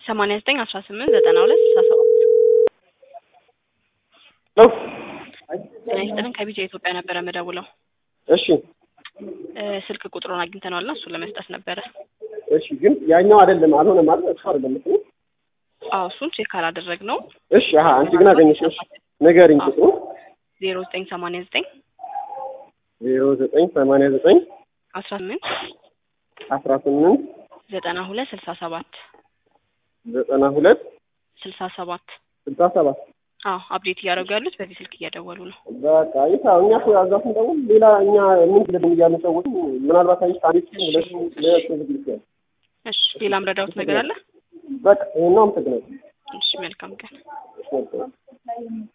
ሰማንያ ዘጠኝ አስራ ስምንት ዘጠና ሁለት ስልሳ ሰባት ነው። ጤና ይስጥልን ከቢጃ ኢትዮጵያ ነበረ የምደውለው እሺ እ ስልክ ቁጥሩን አግኝተነዋል እና እሱን ለመስጠት ነበረ እሺ፣ ግን ያኛው አይደለም አልሆነ ማለት እሱ አይደለም እሱ አዎ እሱን ቼክ አላደረግነው እሺ። አሀ አንቺ ግን አገኘሽ። እሺ ንገሪኝ ቁጥሩ ዜሮ ዘጠኝ ሰማንያ ዘጠኝ ዜሮ ዘጠኝ ሰማንያ ዘጠኝ አስራ ስምንት አስራ ስምንት ዘጠና ሁለት ስልሳ ሰባት ዘጠና ሁለት ስልሳ ሰባት ስልሳ ሰባት አዎ አፕዴት እያደረጉ ያሉት በዚህ ስልክ እየደወሉ ነው በቃ ይታ እኛ እኮ እዛ ስንደውል ሌላ እኛ ምን ብለን እያሉ ሰዎች ምናልባት አይሽ ታሪክ ሁለት ሁለት ዝግጅት ያለ እሺ ሌላ ምረዳውት ነገር አለ በቃ ይሄን ነው አመሰግናለሁ። እሺ መልካም ቀን እሺ መልካም